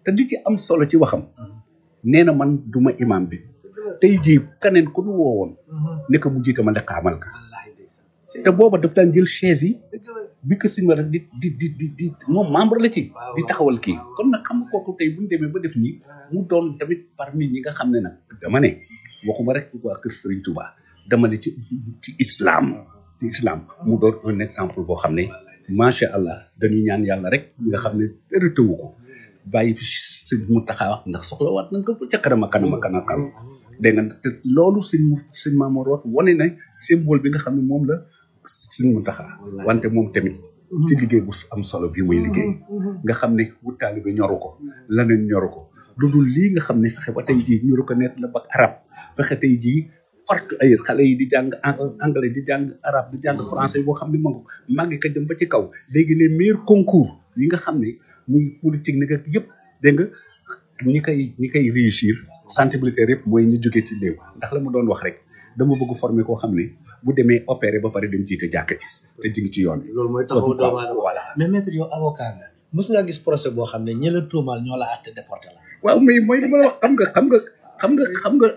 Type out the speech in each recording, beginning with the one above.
te di ci am solo ci waxam nee na man duma imam bi tey jii keneen ku nu woowoon ne ko mu jiite ma ne xaamal ka te booba daf daan jël chaise yi bi ko si rek di di di di di moom membre la ci di taxawal kii kon nag xam nga kooku tey bu ñu demee ba def nii mu doon tamit parmi ñi nga xam ne nag dama ne waxuma rek waa kër Serigne Touba dama ne ci ci islam ci islam mu doon un exemple boo xam ne macha allah dañuy ñaan yàlla rek nga xam ne dara tëwu ko bàyyi fi sëñ mu taxaw ndax soxla waat nañ ko ca kanam a kanam a kanam kanam dégg nga te loolu sëñ sëñ Mamour wax wane na symbole bi nga xam ne moom la sëñ mu taxaw wante moom tamit ci liggéey bu am solo bi muy liggéey nga xam ne wu taalibe ñoru ko leneen ñoru ko lu dul lii nga xam ne fexe ba tey jii ñu reconnaître la bac arab fexe tey jii parc ay xale yi di jàng anglais di jàng arabe di jàng français boo xam ne ma màggi ka jëm ba ci kaw léegi les meilleurs concours yi nga xam ne muy politique ni ak yëpp dégg nga ñi koy ñi koy réussir sensibilité yëpp mooy ñu jógee ci léew ndax la mu doon wax rek dama bëgg former koo xam ne bu demee opéré ba pare dem jiite jàkk ci te ji ngi ci yoon bi loolu mooy taxawu doomu aadama voilà mais maître yow avocat nga mos ngaa gis procès boo xam ne ñi la tuumaal ñoo la àtte déporté la waaw mais mooy li ma la wax xam nga xam nga xam nga xam nga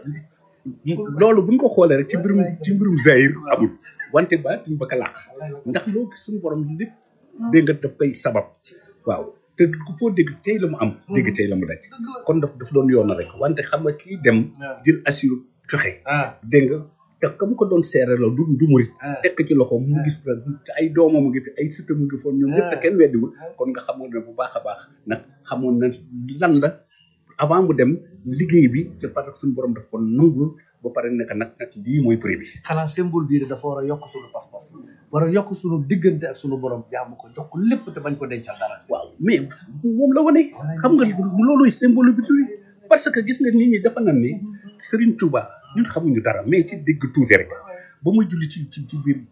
loolu buñ ko xoolee rek ci mbirum ci mbirum zahir amul wante ba tiñ ba ka làq ndax loo gis suñu borom lépp dégg nga daf koy sabab waaw te ku foo dégg tey la mu am dégg tey la mu daj kon daf daf doon yoon rek wante xam nga kii dem jël assure joxe ah dégg nga te ka mu ko doon seere la du du murit ah tekk ci loxo mu gis te ay doomam mu ngi fi ay sëtam mu ngi foon ñoom ñëpp te kenn weddiwul kon nga xamoon ne bu baax a baax nag xamoon na lan la avant mu dem liggéey bi c'est parce que suñu borom daf ko nangul ba pare nekk nag nag lii mooy prix bi xanaa symbole bii dafa war a yokk suñu pas-pas war a yokk suñu diggante ak suñu borom jaamu ko jox ko lépp te bañ ko dencal dara waaw mais moom la wane xam nga looluy symbole bi tuy parce que gis nga nit ñi dafa nan ni Serigne Touba ñun xamuñu dara mais ci dégg tuuti rek ba muy julli ci ci ci biir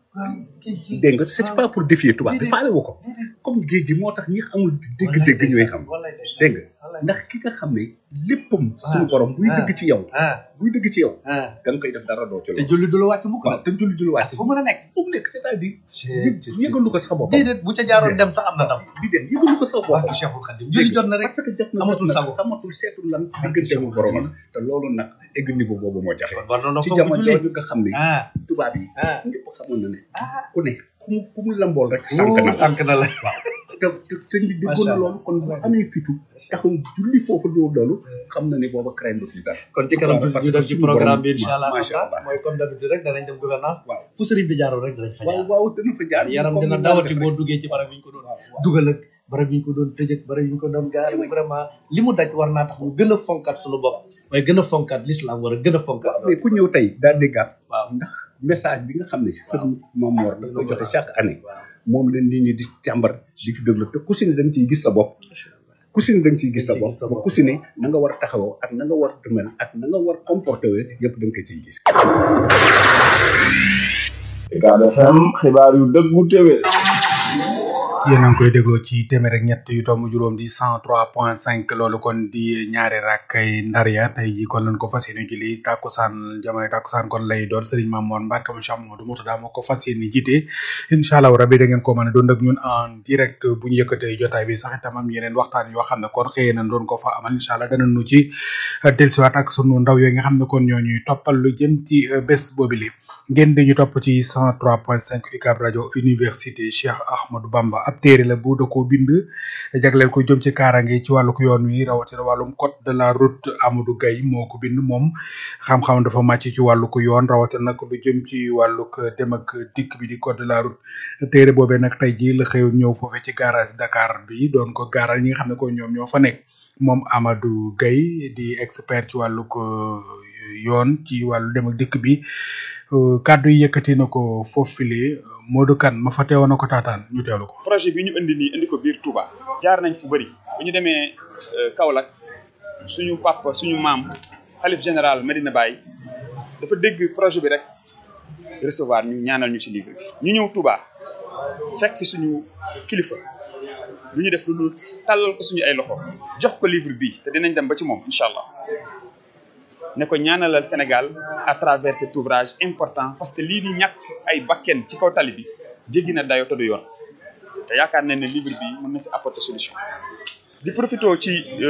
dégg nga c'est pas pour défier Touba bi faale wu ko comme géej gi moo tax ñi amul dégg-dégg ñooy xam dégg nga ndax ki nga xam ne léppam suñu borom buy dëgg ci yow ah buy dëgg ci yow ah da nga koy def dara doo ci te loolu julli du la wàcc mukk waaw nag te julli julli wàcc fu mën a nekk fu mu nekk c'est-à-dire yëgalu ko sax boppam déedéet bu ca jaaroon dem sax am na ndam di dem yëgalu ko sax boppam barke Cheikhul Khadim julli jot na rek parce que jot na amatul jot na, sago. amatul seetul lan diggante mu boromam te loolu nag egg niveau boobu moo jafe war na noo ci foog jamono julli jooju nga xam ne ah tubaab yi ah ñëpp xamoon na ne ah ku ne ku mu ku mu lambool rek sànq na la sànq na la te te sëñ bi déggoon na Macha Allah. loolu kon bu amee fitu taxaw julli foofu loolu loolu xam na ne booba craindre ci dara kon ci kanam Parce tuuti ñu que dem ci suñu programme bi borom- incha allah macha Allah. mooy comme d'habitude rek danañ dem gouvernance waaw fu sëriñ bi jaaroon rek danañ fa waaw jaar waaw dana fa jaar yaram comme dina ni dawati daan boo def duggee ci barab yi ñu ko doon rek. waaw dugal ak barab yi ñu ko doon tëj ak barab yi ñu ko doon gaar vraiment li mu daj war naa tax ñu gën a fonkat suñu bopp mooy gën a fonkat l'islam war a gën a fonkat waaw mais ku ñëw tey daal déggaat waaw ndax message bi nga xam ne sëñ Mamour da koy joxe chaque année waaw moom leen nit ñi di càmbar di ci déglu te ku si ne da nga ciy gis sa bopp ku si ne da nga ciy gis sa Da nga ciy gis sa bopp bopp. ku si ne na nga war a taxawoo ak na nga war a mel ak na nga war a comporté wee yëpp da nga ko ciy gis Ucab FM xibaar yu dëggu téwé yéen a ngi koy dégloo ci téeméer ak ñett yu tomb juróom di cent trois point cinq loolu kon di ñaari rakkay ndar ya tey ji kon lañ ko fas yéene julli tàkkusaan jamono tàkkusaan kon lay doon Serigne Mamour Mbacke mu Cheikh Mamadou Moutada moo ko fas yéene jiite incha allah rabi da ngeen ko mën a doon ak ñun en direct bu ñu yëkkatee jotaay bi sax itam am yeneen waxtaan yoo xam ne kon xëyee nañ doon ko fa amal incha allah dana nu ci dellusiwaat ak sunu ndaw yooyu nga xam ne kon ñoo ñuy toppal lu jëm ci euh, bés boobu li ngeen di ñu topp ci 103.5 UCAB rajo université Cheikh Ahmadou Bamba ab téere la bu da koo bind jagleel ko jëm ci kaaraange ci wàllug yoon wi rawatina wàllum code de la route Amadou Gaye moo ko bind moom xam-xam dafa màcc ci wàllug yoon rawatina nag lu jëm ci wàllug dem ak dikk bi di code de la route téere boobee nag tey jii la xëy ñëw foofee ci garage Dakar bi doon ko gaaral ñi nga xam ne ko ñoom ñoo fa nekk moom Amadou Gaye di expert ci wàllug euh, yoon ci wàllu dem ak dikk bi euh, kàddu yi yëkkati na ko foofule Modou Kane ma fa teewoon na ko taataan ñu teewlu ko. projet bi ñu indi nii indi ko biir Touba jaar nañ fu bëri bu ñu demee euh, Kaolack suñu papa suñu maam xalif général Medina Baye dafa dégg projet bi rek recevoir ñu ñaanal ñu ci livre bi ñu ñëw Touba fekk fi suñu kilifa lu ñu def lu dul tàllal ko suñu ay loxo jox ko livre bi te dinañ dem ba ci moom incha allah ne ko ñaanalal Sénégal à travers cet ouvrage important parce que lii di ñàkk ay bakken ci kaw tali bi jéggi na dayo te du yoon te yaakaar nañ ne livre bi mën na si apporter solution di profité ci